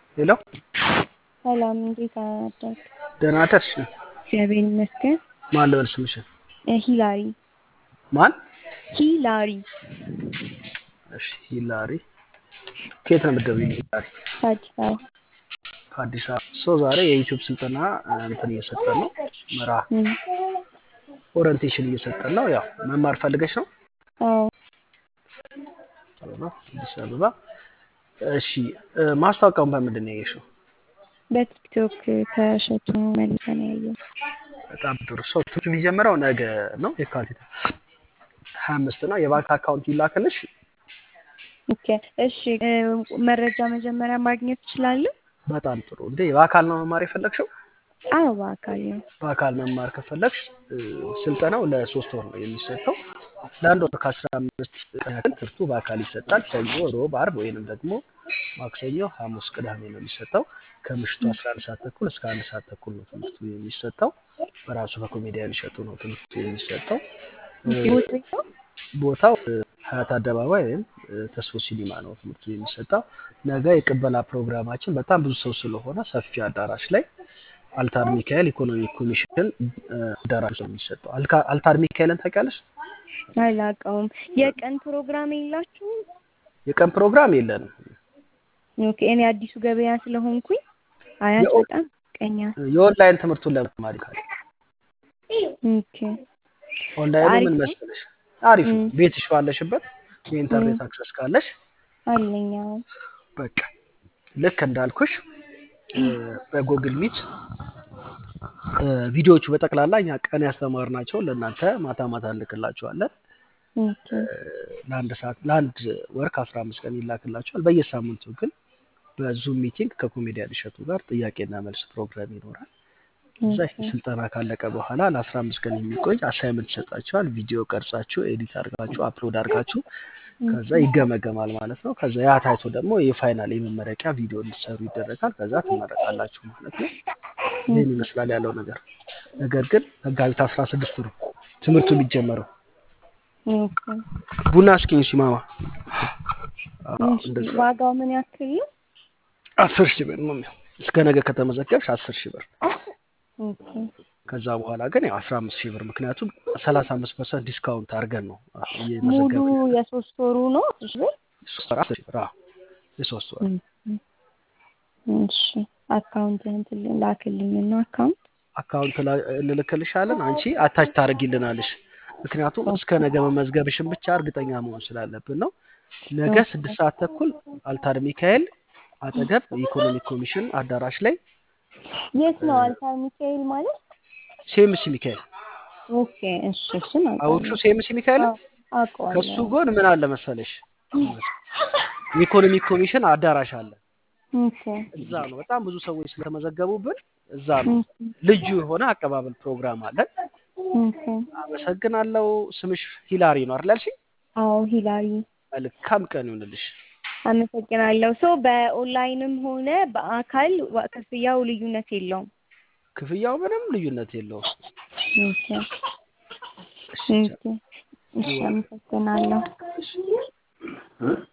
ሄሎ ሰላም፣ እንዴት አደርክ? ደህና አደርሽ? እግዚአብሔር ይመስገን። ማን ልበል ስምሽን? እ ሂላሪ ማን? ሂላሪ እሺ ሂላሪ። ከየት ነው የምትደውይልኝ? ሂላሪ ከአዲስ አበባ ከአዲስ አበባ። ሶ ዛሬ የዩቲዩብ ስልጠና እንትን እየሰጠን ነው። ምራ እም፣ ኦሪንቴሽን እየሰጠን ነው። ያው መማር ፈልገሽ ነው? አዎ አበባ አዲስ አበባ። እሺ እ፣ ማስታወቂያውን በምንድን ነው ያየሽው? በቲክቶክ ከእሸቱ መልሰን ያየው። በጣም ጥሩ። ሰው ትምህርቱ የሚጀምረው ነገ ነው የካቲት ሀያ አምስት ነው። የባንክ አካውንት ይላክልሽ። ኦኬ፣ እሺ። እ፣ መረጃ መጀመሪያ ማግኘት እችላለሁ? በጣም ጥሩ። እንዴ በአካል ነው መማር የፈለግሽው? አዎ፣ በአካል ነው። በአካል መማር ከፈለግሽ እ፣ ስልጠናው ለሶስት ወር ነው የሚሰጠው። ለአንድ ወር ከአስራ አምስት ቀን ያክል ትምህርቱ በአካል ይሰጣል። ሰኞ፣ ሮብ፣ አርብ ወይንም ደግሞ ማክሰኞ፣ ሐሙስ፣ ቅዳሜ ነው የሚሰጠው። ከምሽቱ አስራ አንድ ሰዓት ተኩል እስከ አንድ ሰዓት ተኩል ነው ትምህርቱ የሚሰጠው። በራሱ በኮሜዲያን እሸቱ ነው ትምህርቱ የሚሰጠው። እ፣ ቦታው ነው? ቦታው እ፣ ሀያት አደባባይ ወይም እ፣ ተስፎ ሲኒማ ነው ትምህርቱ የሚሰጠው። ነገ የቅበላ ፕሮግራማችን በጣም ብዙ ሰው ስለሆነ ሰፊ አዳራሽ ላይ አልታር ሚካኤል ኢኮኖሚክ ኮሚሽን እ፣ አዳራሽ ነው የሚሰጠው። አልካ- አልታር ሚካኤልን ታውቂያለሽ? አላውቀውም። የቀን ፕሮግራም የላችሁም? የቀን ፕሮግራም የለንም። ኦኬ፣ እኔ አዲሱ ገበያ ስለሆንኩኝ አያት የኦ- በጣም ቀኛ። የኦንላይን ትምህርቱን ለመማር ካለ ኦኬ፣ ኦንላይኑ አሪፍ ምን ነው? መሰለሽ አሪፍ ነው። እም፣ ቤትሽ ባለሽበት የኢንተርኔት እም፣ አክሰስ ካለሽ አለኝ። አዎ። በቃ ልክ እንዳልኩሽ እ፣ በጎግል ሚት እ፣ ቪዲዮዎቹ በጠቅላላ እኛ ቀን ያስተማርናቸውን ለእናንተ ማታ ማታ እንልክላችኋለን። ኦኬ፣ እ፣ ለአንድ ሰዓት ለአንድ ወር ከአስራ አምስት ቀን ይላክላችኋል። በየሳምንቱ ግን በዙም ሚቲንግ ከኮሜዲያን እሸቱ ጋር ጥያቄና መልስ ፕሮግራም ይኖራል። እዛ ኦኬ፣ ስልጠና ካለቀ በኋላ ለአስራ አምስት ቀን የሚቆይ አሳይመንት ይሰጣችኋል። ቪዲዮ ቀርጻችሁ ኤዲት አድርጋችሁ አፕሎድ አድርጋችሁ ከዛ ኦኬ፣ ይገመገማል ማለት ነው። ከዛ ያ ታይቶ ደግሞ የፋይናል የመመረቂያ ቪዲዮ እንዲሰሩ ይደረጋል። ከዛ ትመረቃላችሁ ማለት ነው። ይህን ኦኬ፣ ይመስላል ያለው ነገር። ነገር ግን መጋቢት አስራ ስድስት ነው ትምህርቱ የሚጀመረው። ኦኬ። ቡና እስኪኝ ሲማማ እሺ፣ እንደዛ ዋጋው ምን ያክል ነው? አስር ሺህ ብር ነው የሚሆነው። እስከ ነገ ከተመዘገብሽ አስር ሺህ ብር ኦኬ፣ ከዛ በኋላ ግን ያው አስራ አምስት ሺህ ብር ምክንያቱም ሰላሳ አምስት ፐርሰንት ዲስካውንት አድርገን ነው ሙሉ እየመዘገብን ያለ የሶስት ወሩ ነው አስር ሺህ ብር? ሶስት ወር አስር ሺህ ብር አዎ፣ የሶስት ወር እም፣ እሺ፣ አካውንትህን ትል- ላክልኝና አካውንት አካውንት ላይ እንልክልሻለን። አንቺ አታች ታደርጊልናለሽ። ምክንያቱም እስከ ነገ መመዝገብሽን ብቻ እርግጠኛ መሆን ስላለብን ነው። ነገ ኦኬ፣ ስድስት ሰዓት ተኩል አልታር ሚካኤል አጠገብ የኢኮኖሚክ ኮሚሽን አዳራሽ ላይ የት ነው አልታር ሚካኤል ማለት? ሴምሲ ሚካኤል ኦኬ፣ እሺ፣ እሱን አውጩ አውቃለሁ። ሴምሲ ሚካኤል አዎ፣ ከሱ አውቀዋለሁ። ጎን ምን አለ መሰለሽ የኢኮኖሚክ ኮሚሽን አዳራሽ አለ። ኦኬ፣ እዛ ነው በጣም ብዙ ሰዎች ስለተመዘገቡብን እዛ ነው ኦኬ፣ ልዩ የሆነ አቀባበል ፕሮግራም አለን። ኦኬ። አመሰግናለሁ። ስምሽ ሂላሪ ነው አይደል ያልሽኝ? አዎ፣ ሂላሪ መልካም ቀን ይሁንልሽ። አመሰግናለሁ። ሶ በኦንላይንም ሆነ በአካል ዋ- ክፍያው ልዩነት የለውም። ክፍያው ምንም ልዩነት የለውም። ኦኬ፣ እሺ ኦኬ። እሺ፣ አመሰግናለሁ። ቻው።